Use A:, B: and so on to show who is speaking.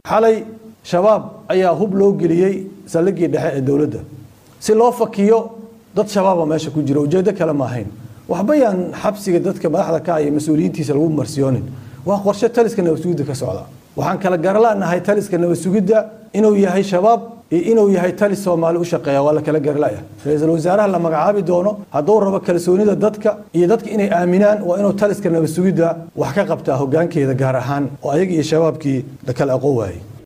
A: xalay shabaab ayaa hub loo geliyey saldhiggii dhexe ee dowladda si loo fakiyo dad shabaaba meesha ku jira ujeeddo kale ma ahayn waxba yaan xabsiga dadka madaxda ka iyo mas-uuliyiintiisa lagu marsiyoonin waa qorshe taliska nabad sugidda ka socda waxaan kala garlaanahay taliska nabad sugidda inuu yahay shabaab iyo inuu yahay talis soomaali u shaqeeya waa la kala garlaya ra-iisul wasaaraha la magacaabi doono hadduu rabo kalsoonida dadka iyo dadka inay aaminaan waa inuu taliska nabad sugidda wax ka qabtaa hoggaankeeda gaar ahaan oo ayaga iyo shabaabkii la kala aqoon waayey